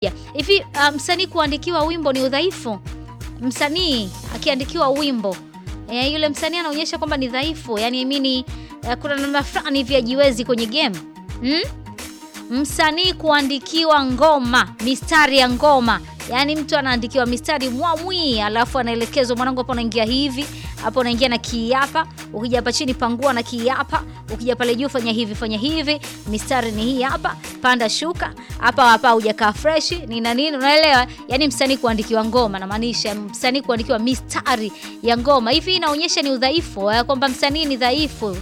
Hivi uh, msanii kuandikiwa wimbo ni udhaifu? Msanii akiandikiwa wimbo e, yule msanii anaonyesha kwamba ni dhaifu, yani mimi uh, kuna namna fulani hivi hajiwezi kwenye game hmm? Msanii kuandikiwa ngoma, mistari ya ngoma, yaani mtu anaandikiwa mistari mwamwi, alafu anaelekezwa, mwanangu, hapo unaingia hivi, hapo unaingia na kii hapa, ukija hapa chini pangua na kii hapa, ukija pale juu fanya hivi, fanya hivi, mistari ni hii hapa, panda shuka hapa hapa, hujakaa fresh ni na nini, unaelewa? Yaani msanii kuandikiwa ngoma, namaanisha msanii kuandikiwa mistari ya ngoma. Hivi inaonyesha ni udhaifu kwamba msanii ni dhaifu.